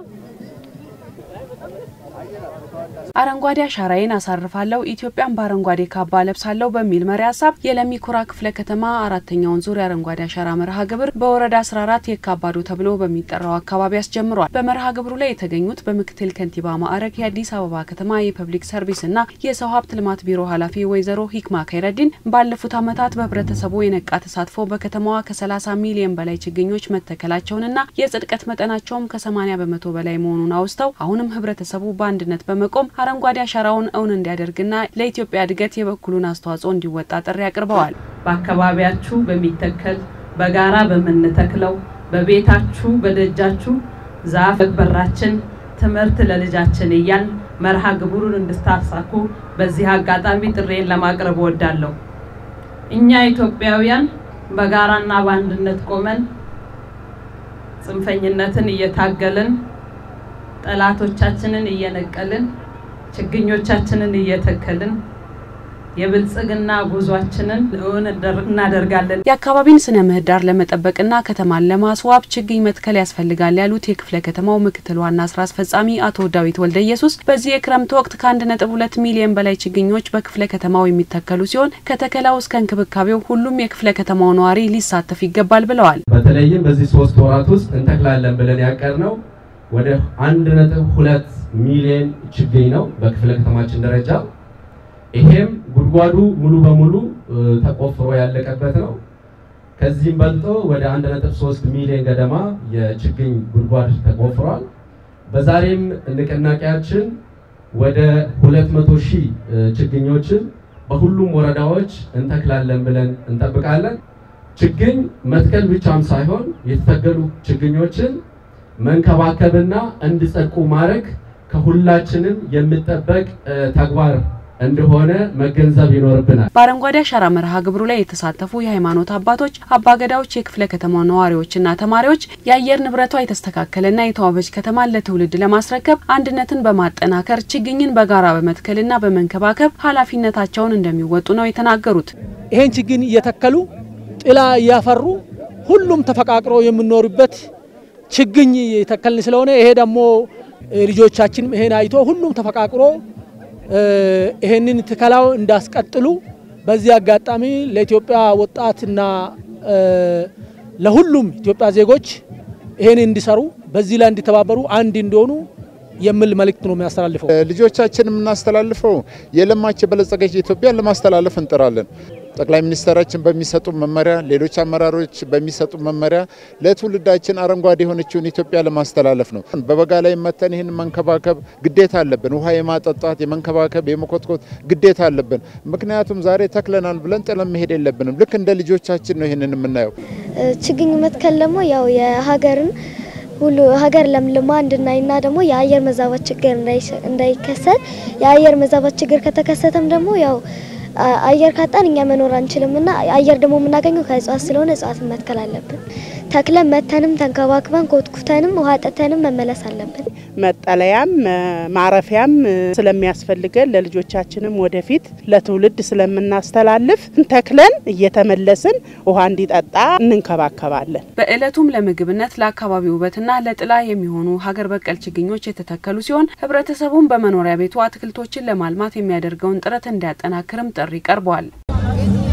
አረንጓዴ አሻራዬን አሳርፋለሁ ኢትዮጵያን በአረንጓዴ ካባ ለብሳለሁ በሚል መሪ ሀሳብ የለሚ ኩራ ክፍለ ከተማ አራተኛውን ዙር የአረንጓዴ አሻራ መርሃ ግብር በወረዳ 14 የካባዶ ተብሎ በሚጠራው አካባቢ አስጀምሯል። በመርሃ ግብሩ ላይ የተገኙት በምክትል ከንቲባ ማዕረግ የአዲስ አበባ ከተማ የፐብሊክ ሰርቪስና የሰው ሀብት ልማት ቢሮ ኃላፊ ወይዘሮ ሂክማ ከይረዲን ባለፉት ዓመታት በህብረተሰቡ የነቃ ተሳትፎ በከተማዋ ከ30 ሚሊዮን በላይ ችግኞች መተከላቸውንና የጽድቀት መጠናቸውም ከ80 በመቶ በላይ መሆኑን አውስተው አሁንም ህብረተሰቡ በአንድነት በመቆም አረንጓዴ አሻራውን እውን እንዲያደርግና ለኢትዮጵያ እድገት የበኩሉን አስተዋጽኦ እንዲወጣ ጥሪ አቅርበዋል። በአካባቢያችሁ በሚተከል በጋራ በምንተክለው በቤታችሁ በደጃችሁ ዛፍ በራችን ትምህርት ለልጃችን እያል መርሃ ግብሩን እንድታሳኩ በዚህ አጋጣሚ ጥሬን ለማቅረብ እወዳለሁ። እኛ ኢትዮጵያውያን በጋራና በአንድነት ቆመን ጽንፈኝነትን እየታገልን ጠላቶቻችንን እየነቀልን ችግኞቻችንን እየተከልን የብልጽግና ጉዟችንን እውን እናደርጋለን። የአካባቢን ስነ ምህዳር ለመጠበቅና ከተማን ለማስዋብ ችግኝ መትከል ያስፈልጋል ያሉት የክፍለ ከተማው ምክትል ዋና ስራ አስፈጻሚ አቶ ዳዊት ወልደ ኢየሱስ በዚህ የክረምት ወቅት ከአንድ ነጥብ ሁለት ሚሊዮን በላይ ችግኞች በክፍለ ከተማው የሚተከሉ ሲሆን ከተከላው እስከ እንክብካቤው ሁሉም የክፍለ ከተማው ነዋሪ ሊሳተፍ ይገባል ብለዋል። በተለይም በዚህ ሶስት ወራት ውስጥ እንተክላለን ብለን ያቀድነው ወደ አንድ ነጥብ ሁለት ሚሊዮን ችግኝ ነው በክፍለ ከተማችን ደረጃ። ይሄም ጉድጓዱ ሙሉ በሙሉ ተቆፍሮ ያለቀበት ነው። ከዚህም በልጦ ወደ አንድ ነጥብ ሶስት ሚሊዮን ገደማ የችግኝ ጉድጓድ ተቆፍሯል። በዛሬም ንቅናቄያችን ወደ ሁለት መቶ ሺህ ችግኞችን በሁሉም ወረዳዎች እንተክላለን ብለን እንጠብቃለን። ችግኝ መትከል ብቻም ሳይሆን የተተከሉ ችግኞችን መንከባከብና እንዲጸድቁ ማድረግ ከሁላችንም የሚጠበቅ ተግባር እንደሆነ መገንዘብ ይኖርብናል። በአረንጓዴ አሻራ መርሃ ግብሩ ላይ የተሳተፉ የሃይማኖት አባቶች፣ አባገዳዎች፣ የክፍለ ከተማ ነዋሪዎችና ተማሪዎች የአየር ንብረቷ የተስተካከለና የተዋበች ከተማን ለትውልድ ለማስረከብ አንድነትን በማጠናከር ችግኝን በጋራ በመትከልና በመንከባከብ ኃላፊነታቸውን እንደሚወጡ ነው የተናገሩት። ይሄን ችግኝ እየተከሉ ጥላ እያፈሩ ሁሉም ተፈቃቅሮ የምኖርበት ችግኝ የተከልን ስለሆነ ይሄ ደግሞ ልጆቻችን ይሄን አይቶ ሁሉም ተፈቃቅሮ ይሄንን ትከላው እንዳስቀጥሉ በዚህ አጋጣሚ ለኢትዮጵያ ወጣትና ለሁሉም ኢትዮጵያ ዜጎች ይሄን እንዲሰሩ በዚህ ላይ እንዲተባበሩ አንድ እንዲሆኑ የሚል መልእክት ነው የሚያስተላልፈው። ልጆቻችን የምናስተላልፈው የለማች የበለጸገች ኢትዮጵያን ለማስተላለፍ እንጥራለን። ጠቅላይ ሚኒስትራችን በሚሰጡ መመሪያ፣ ሌሎች አመራሮች በሚሰጡ መመሪያ ለትውልዳችን አረንጓዴ የሆነችውን ኢትዮጵያ ለማስተላለፍ ነው። በበጋ ላይ መተን ይህን መንከባከብ ግዴታ አለብን። ውሃ የማጠጣት የመንከባከብ፣ የመኮትኮት ግዴታ አለብን። ምክንያቱም ዛሬ ተክለናል ብለን ጥለን መሄድ የለብንም። ልክ እንደ ልጆቻችን ነው ይህንን የምናየው። ችግኝ መትከል ደግሞ ያው የሀገርን ሁሉ ሀገር ለምልማ እንድናይና ደግሞ የአየር መዛባት ችግር እንዳይከሰት የአየር መዛባት ችግር ከተከሰተም ደግሞ ያው አየር ካጣን እኛ መኖር አንችልምና አየር ደግሞ የምናገኘው ከእጽዋት ስለሆነ እጽዋትን መትከል አለብን። ተክለን መተንም ተንከባክበን ኮትኩተንም ውሃ ጠተንም መመለስ አለብን። መጠለያም ማረፊያም ስለሚያስፈልገን ለልጆቻችንም ወደፊት ለትውልድ ስለምናስተላልፍ ተክለን እየተመለስን ውሃ እንዲጠጣ እንንከባከባለን። በዕለቱም ለምግብነት ለአካባቢ ውበትና ለጥላ የሚሆኑ ሀገር በቀል ችግኞች የተተከሉ ሲሆን ህብረተሰቡን በመኖሪያ ቤቱ አትክልቶችን ለማልማት የሚያደርገውን ጥረት እንዲያጠናክርም ጥሪ ቀርቧል።